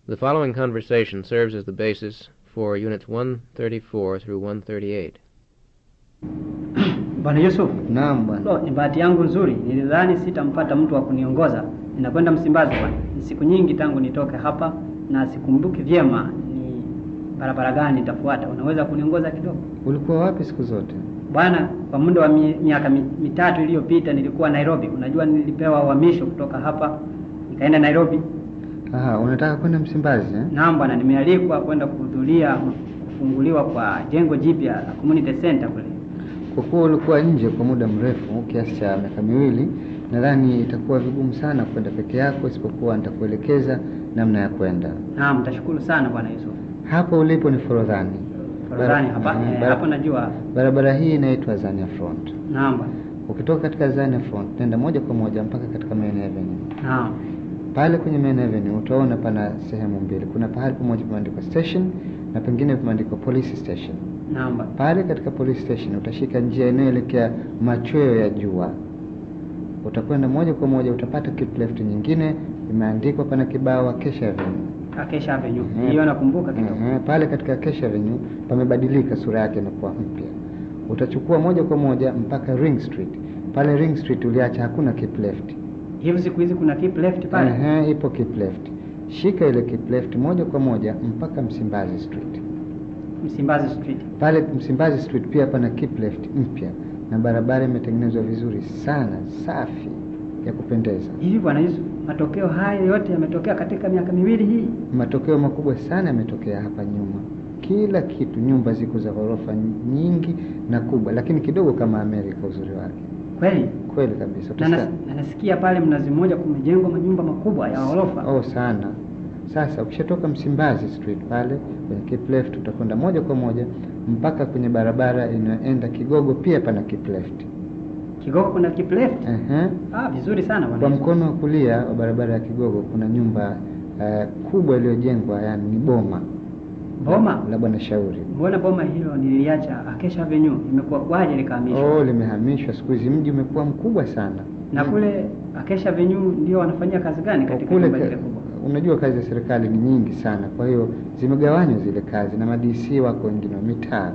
The following conversation serves as the basis for Units 134 through 138. Bwana Yusuf, Naam bwana. lo, ni bahati yangu nzuri. Nilidhani sitampata mtu wa kuniongoza. Ninakwenda Msimbazi bwana. Ni siku nyingi tangu nitoke hapa na sikumbuki vyema ni barabara gani nitafuata. Unaweza kuniongoza kidogo? Ulikuwa wapi siku zote? Bwana, kwa muda wa mi, miaka mi, mitatu iliyopita nilikuwa Nairobi. Unajua nilipewa uhamisho kutoka hapa nikaenda Nairobi. Aha, unataka kwenda Msimbazi eh? Naam bwana, nimealikwa kwenda kuhudhuria kufunguliwa kwa jengo jipya la community center kule. Kwa kuwa ulikuwa nje kwa muda mrefu kiasi cha miaka miwili, nadhani itakuwa vigumu sana kwenda peke yako, isipokuwa nitakuelekeza namna ya kwenda. Naam, tashukuru sana bwana Yusuf. Hapo ulipo ni Forodhani. Forodhani Bara- hapa eh, eh, bara- hapo najua. Barabara hii inaitwa Zania Front. Naam bwana. Ukitoka katika Zania Front, nenda moja kwa moja mpaka katika Main Avenue. Naam. Pale kwenye Main Avenue utaona pana sehemu mbili. Kuna pahali pamoja pameandikwa station na pengine pameandikwa police station. Naam bwana. Pale katika police station utashika njia inayoelekea machweo ya jua. Utakwenda moja kwa moja, utapata keep left nyingine imeandikwa, pana kibao Acacia Avenue. Acacia Avenue. Eh, Hiyo nakumbuka kidogo. eh, pale katika Acacia Avenue pamebadilika, sura yake inakuwa mpya. Utachukua moja kwa moja mpaka Ring Street. Pale Ring Street uliacha hakuna keep left. Hivi siku hizi kuna keep left pale. Ehe, ipo keep left. Shika ile keep left moja kwa moja mpaka Msimbazi Street. Msimbazi Street. Pale Msimbazi Street pia pana keep left mpya na barabara imetengenezwa vizuri sana, safi ya kupendeza. Hivi bwana Yusuf, matokeo haya yote yametokea katika miaka miwili hii. Matokeo makubwa sana yametokea hapa nyuma. Kila kitu, nyumba ziko za ghorofa nyingi na kubwa, lakini kidogo kama Amerika uzuri wake. Kweli? Kweli kabisa. Na Utasikia- nas- na nasikia pale Mnazi Mmoja kumejengwa manyumba makubwa ya ghorofa. Oh, sana. Sasa ukishatoka Msimbazi Street pale kwenye keep left utakwenda moja kwa moja mpaka kwenye barabara inayoenda Kigogo, pia pana keep left. Kigogo kuna keep left. Ehe. Ah, vizuri sana bwana. Kwa Yusuf. mkono wa kulia wa barabara ya Kigogo kuna nyumba eh, kubwa iliyojengwa, yani ni boma Boma? la Bwana Shauri. Mbona boma hilo nililiacha Acacia Avenue imekuwa kwaje likahamishwa? Oh, limehamishwa siku hizi, mji umekuwa mkubwa sana. Na kule Acacia Avenue ndio wanafanyia kazi gani katika kule nyumba ka- ile kubwa? unajua kazi za serikali ni nyingi sana, kwa hiyo zimegawanywa zile kazi na madc wako wengine wa mitaa.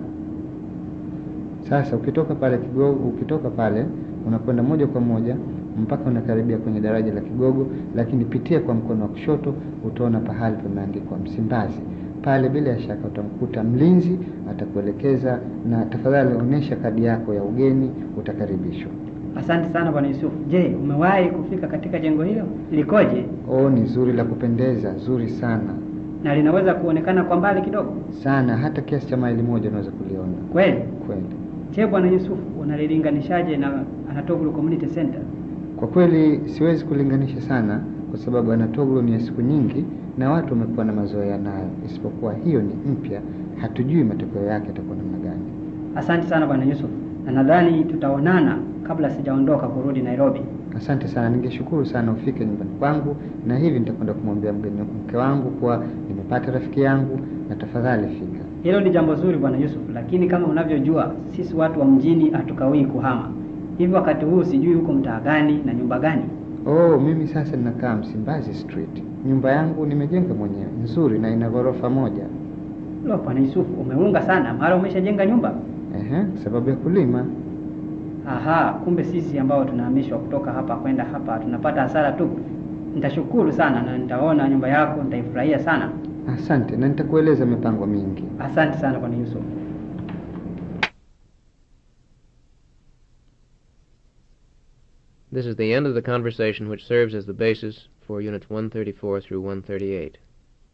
Sasa ukitoka pale Kigogo, ukitoka pale unakwenda moja kwa moja mpaka unakaribia kwenye daraja la Kigogo, lakini pitia kwa mkono wa kushoto utaona pahali pameandikwa Msimbazi. Pale bila shaka utamkuta mlinzi, atakuelekeza na tafadhali onyesha kadi yako ya ugeni, utakaribishwa. Asante sana bwana Yusuf. Je, umewahi kufika katika jengo hilo? Likoje? Oh, ni zuri la kupendeza, zuri sana Na linaweza kuonekana kwa mbali kidogo? sana, hata kiasi cha maili moja unaweza kuliona Kweli? kweli. Je, bwana Yusuf, unalilinganishaje na Anatoglu Community Center? Kwa kweli siwezi kulinganisha sana, kwa sababu Anatoglo ni ya siku nyingi na watu wamekuwa na mazoea nayo, isipokuwa hiyo ni mpya, hatujui matokeo yake yatakuwa namna gani. Asante sana bwana Yusuf, na nadhani tutaonana kabla sijaondoka kurudi Nairobi. Asante sana, ningeshukuru sana ufike nyumbani kwangu, na hivi nitakwenda kumwambia mgeni mke wangu kuwa nimepata rafiki yangu, na tafadhali fika. Hilo ni jambo zuri bwana Yusuf, lakini kama unavyojua sisi watu wa mjini hatukawii kuhama. Hivi wakati huu sijui huko mtaa gani na nyumba gani. Oh, mimi sasa ninakaa Msimbazi Street. Nyumba yangu nimejenga mwenyewe, nzuri na ina ghorofa moja. Lo, bwana Yusuf, umeunga sana, mara umeshajenga nyumba. Ehe, sababu ya kulima. Aha, kumbe sisi ambao tunahamishwa kutoka hapa kwenda hapa tunapata hasara tu. Nitashukuru sana na nitaona nyumba yako, nitaifurahia sana. Asante, na nitakueleza mipango mingi. Asante sana bwana Yusuf. This is the end of the conversation which serves as the basis for Units 134 through 138.